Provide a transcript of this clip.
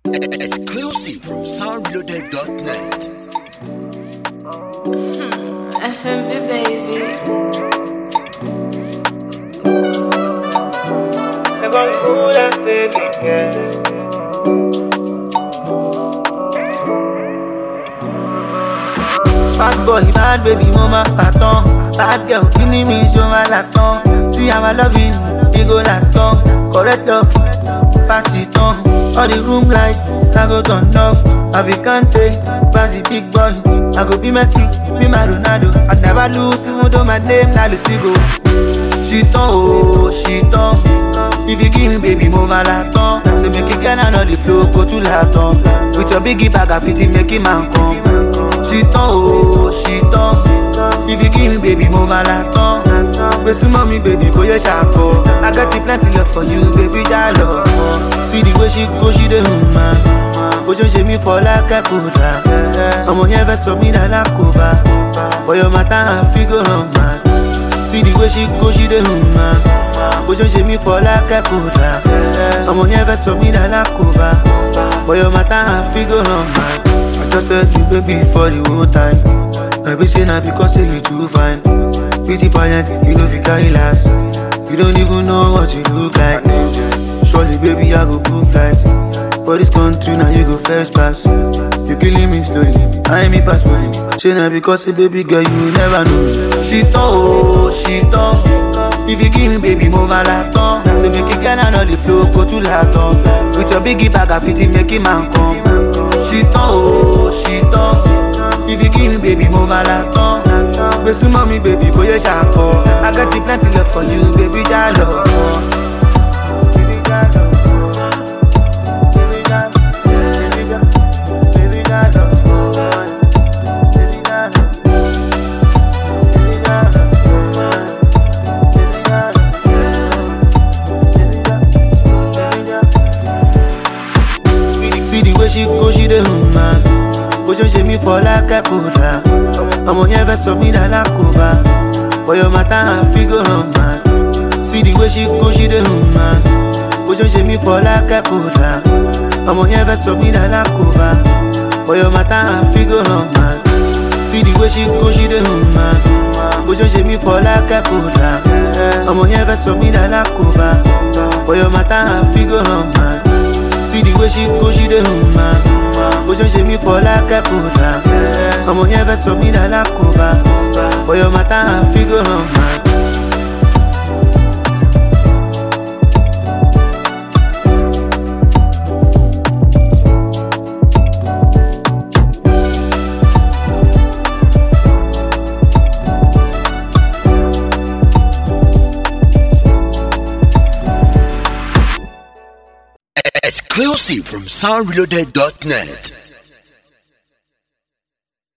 Exclusive from soundloaded.net. FMV baby. They're gonna fool that baby, yeah. Bad boy, bad baby, mama, pattern. Bad girl, killing me, show my laton. See how I love it, it go last long. Correct love, pass it on. All the room lights, I go turn off. I be Kante, pass the big ball. I go be Messi, be my Ronaldo. I never lose, even though my name na Lucigo. She turn, oh, she turn. If you give me baby, move my laton. Say make it get on the flow, go to laton. With your biggie bag, I fit it, make it man come. She turn, oh, she turn. If you give me baby, move my laton. Gbèsè mọ́ mi, baby, kò yẹ ṣàkọ. I got it plenty love for you, baby, já lọ. See the way she go, she dey hum man. Bójú ń ṣe mí fọ́ lákẹ́kọ̀ọ́ dà. Ọmọ yẹn fẹ́ sọ mí dà lákòbá. Bọ̀yọ̀ màtá àfígò ràn man. See the way she go, she dey hum man. Bójú ń ṣe mí fọ́ lákẹ́kọ̀ọ́ dà. Ọmọ yẹn fẹ́ sọ mí dà lákòbá. Bọ̀yọ̀ màtá àfígò ràn man. I just tell you baby for the whole time. I be say na because say you too fine. Pretty parent, you know fi carry last. You don't even know what you look like. Surely baby I go book flight. For this country now you go first class. You killing me slowly, I me pass money. Say na because say baby girl you never know. She turn oh, she turn. If you give me baby move my laton. Say make it get on the flow, go to laton. With your biggie bag I fit it make it man come. She turn oh, she turn. If you give me baby move my laton. Gbèsè mọ́ mi baby kò yẹ ṣàkọ. I got it plenty love for you baby já lọ. See the way she go, she dey hum man. Bójú ń ṣe mí fọ́ lákẹ́kọ̀ọ́ dà. Ọmọ yẹn fẹ́ sọ mí dà lákòbá. Bọ̀yọ̀ màtá àfígò ràn man. See the way she go, she dey hum man. Bójú ń ṣe mí fọ́ lákẹ́kọ̀ọ́ dà. Ọmọ yẹn fẹ́ sọ mí dà lákòbá. Bọ̀yọ̀ màtá àfígò ràn man. See the way she go, she dey hum man. Bójú ń ṣe mí fọ́ lákẹ́kọ̀ọ́ dà. Ọmọ yẹn fẹ́ sọ mí dà lákòbá. Bọ̀yọ̀ màtá àfígò ràn man. See the way she go, she dey hum man. Bójú ń ṣe mí fọ́ lákẹ́kọ̀ọ́ dà. Ọmọ yẹn fẹ́ sọ mí dà lákòbá. Bọ̀yọ̀ màtá àfígò ràn man. Exclusive from soundloaded.net.